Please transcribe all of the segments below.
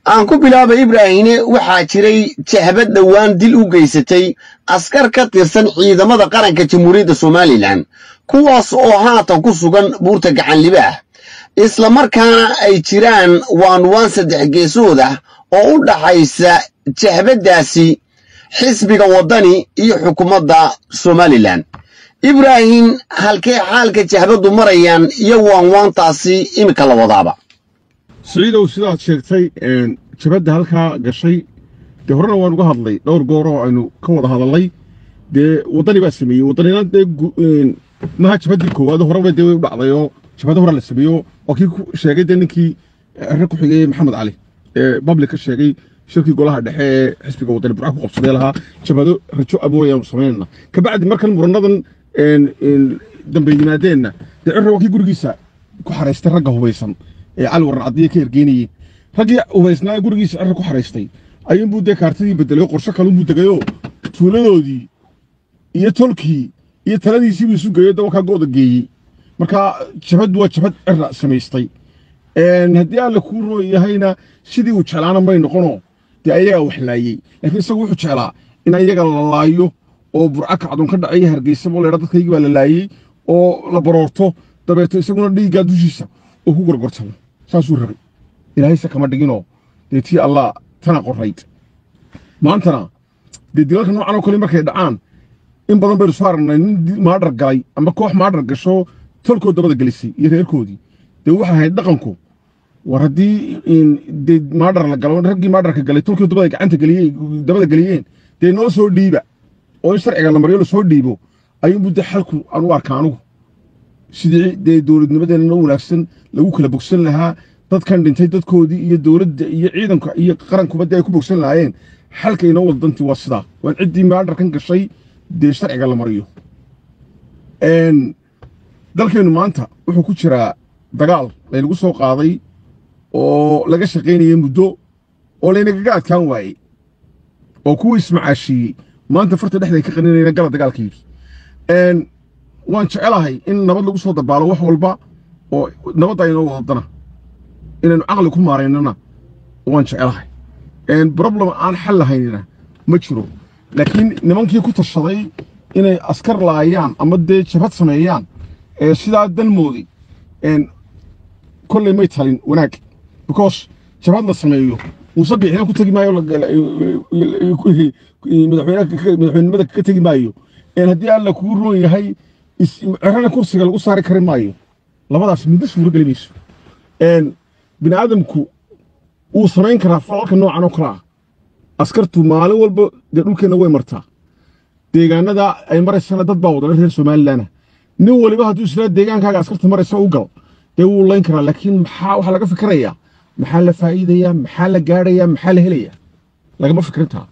aan ku bilaabay ibraahine waxaa jiray jahbad dhowaan dil u geysatay askar ka tirsan ciidamada qaranka jamhuuriyadda somalilan kuwaas oo haatan ku sugan buurta gacanlibe ah isla markaana ay jiraan waanwaan saddex geesood ah oo u dhaxaysa jahbaddaasi xisbiga waddani iyo xukuumadda somalilan ibraahim halkee xaalka jahbaddu marayaan iyo waanwaantaasi iminka la wadaaba siciidow sidaad sheegtay jabadda halkaa gashay dee horena waan uga hadlay dhowr goor oo aynu ka wada hadalnay dee waddani baa sameeyey waddanina dee maha jabaddii koowaad horena dee way u dhacday oo jabadda hore la sameeyo oo kii ku sheegay dee ninkii rag ku xigay maxamed cali ee public ka sheegay shirkii golaha dhexe ee xisbiga waddani burca ku qabsaday lahaa jabado rajo abuurayaanu samaynayna kabacdi markan murannadan dambe yimaadeenna dee cirra waa kii gurigiisa ku xaraystay ragga hubaysan ee cali warar caddiya ka ergeynayeen raggii hubaysnaa gurigiisa cirra ku xaraystay ayuunbuu dee kaartadii bedelay qorsho kalunbuu degayoo tuuladoodii iyo tolkii iyo taladiisiibuu isu geeyo dabalkaa go'da geeyey marka jabad waa jabad cirra samaystay haddii alla kuu rooy yahayna sidii uu jeclaana may noqonoo dee ayagaa wax laayey laakiin isagu wuxuu jeclaa in ayaga la laayo oo burca kacdoon ka dhacaya hargeysaba leedha dadkaygii baa la laayey oo la baroorto dabeeto isaguna dhiiggaa dushiisa oo ku gorgortamo saasuu rabay ilaahayse kama dhiginoo dee tii allah tana qorayd maantana dee dilalka noocan oo kale markay dhacaan in badan baynu soo aragnay nin maadhar galay ama koox maadhar gasho tolkood dabada gelisay iyo reerkoodii dee waxay ahayd dhaqanku war haddii dee maadhar la galo raggii maadharka galay tolkood dabada gacanta geliyey dabada geliyeen dee noo soo dhiiba oo in sharciga la maryo la soo dhiibo ayuunbuu dee xalku aan u arka anugu sidii dee dowladnimadeenna wanaagsan lagu kala bogsan lahaa dadkan dhintay dadkoodii iyo dowladda iyo ciidanka iyo qarankuba dee ay ku bogsan lahaayeen xalka inoo wada dantii waa sidaa waan ciddii maadharkan gashay dee sharciga la mariyo dalkeennu maanta wuxuu ku jiraa dagaal laynagu soo qaaday oo laga shaqaynayay muddo oo laynagaga adkaan waayey oo kuwii ismacaashiiyey maanta farta dhexda ay ka qaninayna gala dagaalka yidhi waan jecelahay in nabad lagu soo dabaalo wax walba oo nabadda aynoo wadadana inaynu caqli ku maaraynana waan jecelahay problem aan xal lahaynina ma jiro laakiin nimankii ku tashaday inay askar laayaan ama dee jabad sameeyaan ee sidaa dan mooday kolley may talin wanaag because jabad la sameeyo muuse biixina ku tegi maayo madaxweynenimada ka tegi maayo haddii alla kugu roon yahay cerana kursiga lagu saari kari maayo labadaas middo suuro geli mayso bini aadamku wuu samayn karaa falalka noocan oo kale ah askartu maalin walba dee dhulkeenna way martaa deegaanada ay maraysana dad baa wadana reer somalilanah nin waliba hadduu israa deegaankaaga askarta maraysa u gal dee wuu layn karaa laakiin maxaa waxaa laga fikirayaa maxaa la faa'iidayaa maxaa la gaadhayaa maxaa la helayaa lagama fikirintaa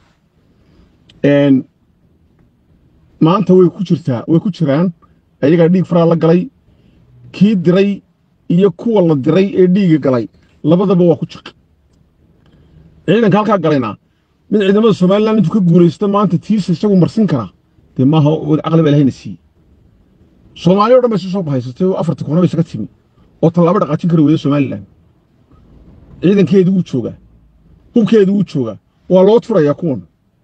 maanta way ku jirtaa way ku jiraan ayagaa dhiig faraa la galay kii diray iyo kuwa la diray ee dhiiga galay labadaba waa ku jiq ciidanka halkaa galayna mid ciidamada somalilan intuu ka guulaysto maanta tiisa isagu marsin karaa dee maaha caqli baa ilahayna siiyey soomaaliya o dhan bay isu soo bahaysatay oo afarta kuna bay isaga timi oo tallaabo dhaqaajin kari weyda somalilan ciidankeedu wuu joogaa hubkeedu wuu joogaa waa loo turayaa kuwan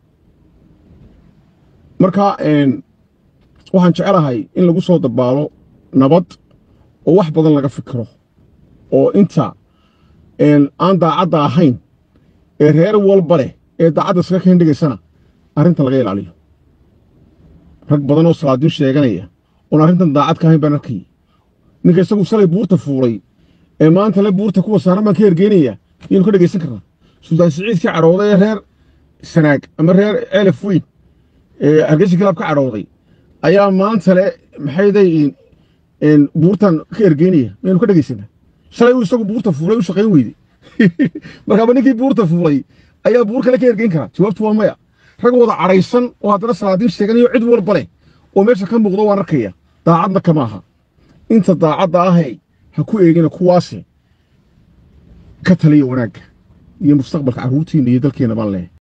marka waxaan jecelahay in lagu soo dabaalo nabad oo wax badan laga fikiro oo inta aan daacadda ahayn ee reer walba leh ee daacadda iskaga keendhigaysana arrintan laga ilaaliyo rag badan oo salaadiin sheeganaya oon arrintan daacad ka ahayn baan arkayay ninka isagu shalay buurta fuulay ee maanta le buurta kuwa saaran baan ka ergeynaya yaynu ka dhegaysan karnaa suldaan siciidkii cadhooday ee reer sanaag ama reer elef weyn ee hargeysa kilaab ka cadhooday ayaa maanta le maxayday buurtan ka ergeynaya maynu ka dhegaysanaa shalay uu isagu buurta fuulay u shaqayn weyday markaaba ninkii buurta fuulay ayaa buur kale ka ergeyn karaa jawaabtu waa maya rag wada cadhaysan oo haddana salaadiin sheeganayo cid walba leh oo meesha ka muuqdo waan arkaya daacadna kama aha inta daacadda ahay ha ku eegina kuwaasi ka taliya wanaagga iyo mustaqbalka carruurtiinna iyo dalkeenna baan leh